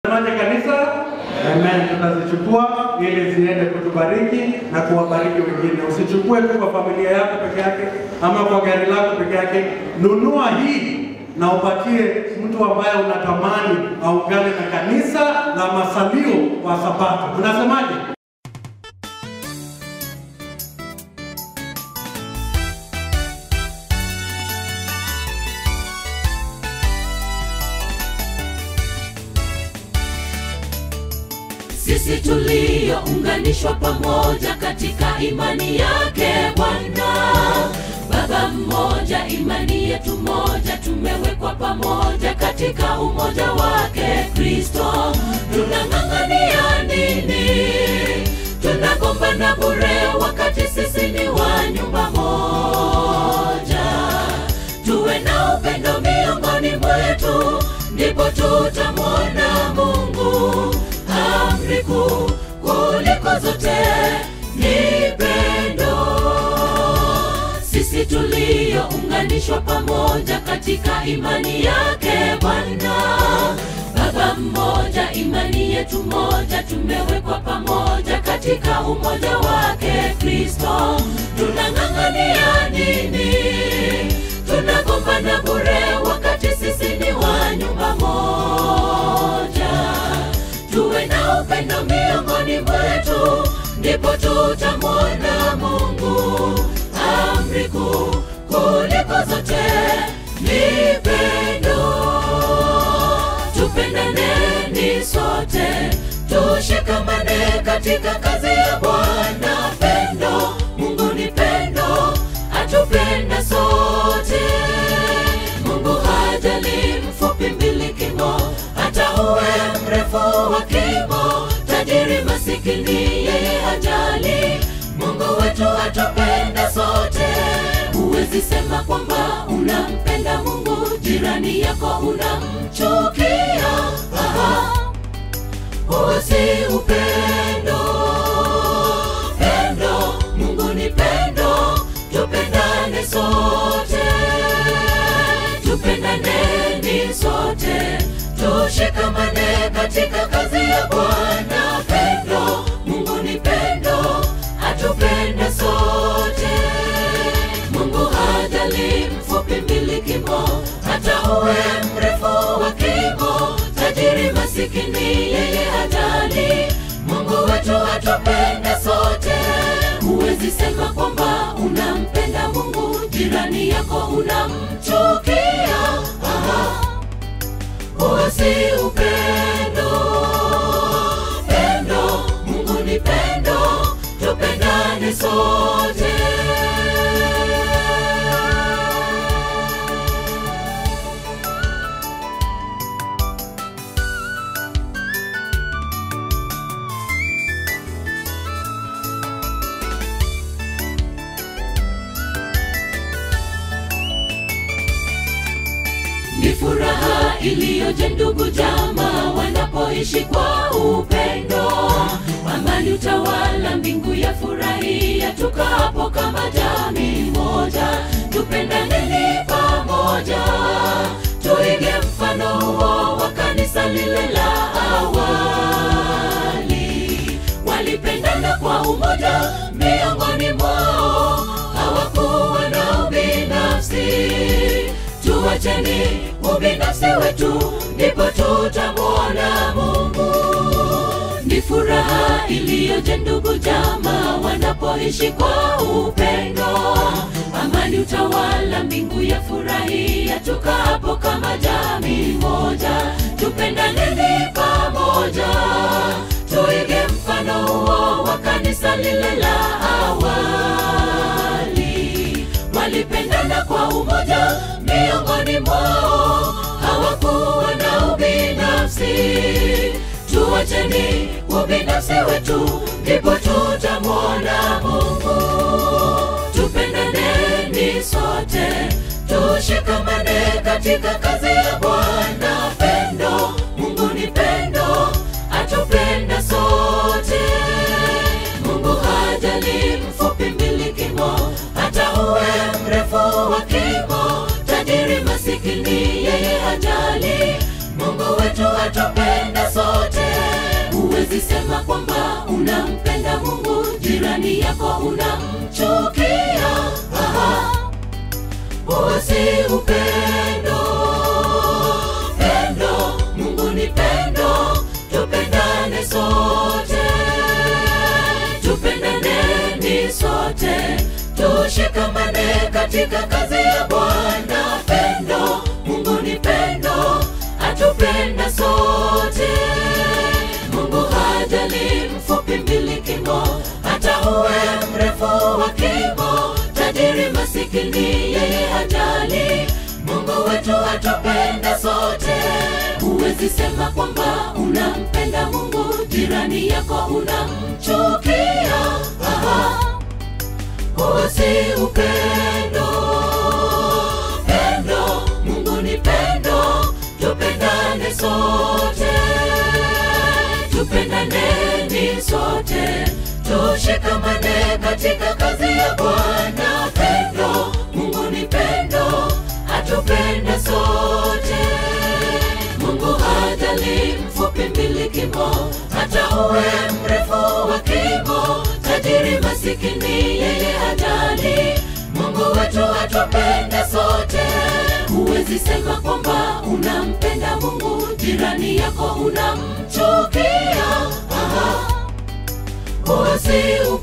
Tunasemaje kanisa? Amen. Tutazichukua ili ziende kutubariki na kuwabariki wengine. Usichukue tu kwa familia yako peke yake ama kwa gari lako peke yake. Nunua hii na upatie mtu ambaye unatamani aungane na kanisa la masalio wa Sabato. Unasemaje? sisi tuliounganishwa pamoja katika imani yake Bwana. Baba mmoja, imani yetu moja, tumewekwa pamoja katika umoja wake Kristo. Tunang'ang'ania nini? Tunagombana bure wakati sisi ni wa nyumba moja. Tuwe na upendo miongoni mwetu, ndipo tutamwona Mungu amri kuu kuliko zote ni pendo. Sisi tuliounganishwa pamoja katika imani yake Bwana, Baba mmoja, imani yetu moja, tumewekwa pamoja katika umoja wake Kristo. Tunang'ang'ania nini? Tunagombana bure wakati sisi ni wa nyumba moja tuwe na upendo miongoni mwetu, ndipo tutamwona Mungu. Amri kuu kuliko zote ni pendo. Tupendaneni sote, tushikamane katika kazi ya Bwana. Pendo, Mungu ni pendo, atupenda sote. Mungu hajali mfupi mbilikimo, hata uwe mrefu wa kimo, tajiri masikini, yeye hajali. Mungu wetu atupenda sote. Huwezi sema kwamba unampenda Mungu, jirani yako unamchukia. Aha, huo si upendo. Pendo, Mungu ni pendo, tupendane sote tupendaneni sote, tushikamane katika kazi ya Bwana. Pendo, Mungu ni pendo, atupenda sote. Mungu hajali mfupi mbilikimo, hata uwe mrefu wa kimo, tajiri masikini, yeye hajali. Mungu wetu atupenda sote. Huwezi sema kwamba unampenda Mungu, jirani yako unamchukia. Aha, huo si upendo. Pendo, Mungu ni pendo, tupendane sote. ni furaha iliyoje ndugu jamaa wanapoishi kwa upendo amani utawala mbingu ya furahia tukapo kama jamii moja tupendaneni pamoja tuige mfano huo wa kanisa lile la awali walipendana kwa umoja miongoni mwao hawakuwa na ubinafsi tuwacheni ubinafsi wetu, ndipo tutamwona Mungu. Ni furaha iliyoje ndugu jamaa wanapoishi kwa upendo, amani utawala, mbingu ya furahia, tukapo kama jamii moja, tupendaneni pamoja, tuige mfano huo wa kanisa lile la awali walipendana kwa umoja miongoni mwao, hawakuwa na ubinafsi. Tuwacheni ubinafsi wetu, ndipo tutamwona Mungu. Tupendaneni sote, tushikamane katika kazi ya Bwana. Pendo, Mungu ni pendo, atupenda sote. Mungu hajali mfupi mbilikimo, hata uwe mrefu wa kimo, tajiri masikini, yeye hajali. Mungu wetu atupenda sote. huwezi sema kwamba unampenda Mungu, jirani yako unamchukia. Aha, huo si upendo. Pendo, Mungu ni pendo, tupendane sote, tupendaneni sote, tushikamane katika kazi ya Bwana. Pendo, Mungu ni pendo, atupenda sote. Mungu hajali mfupi mbili kimo, hata uwe mrefu wa kimo, tajiri masikini, yeye hajali. Mungu wetu atupenda sote. Huwezi sema kwamba unampenda Mungu, jirani yako unamchukia. Aha, huo si upendo. Pendo, Mungu ni pendo, tupendane sote, tupendaneni sote, tushikamane katika kazi ya Bwana. Pendo, Mungu ni pendo, atupenda sote. Mungu hajali mfupi mbili kimo, hata uwe mrefu wa kimo, tajiri masikini, yeye hajali. Mungu wetu atupenda sote. Huwezi sema kwamba unampenda Mungu, jirani yako unamchukia. Aha, huo si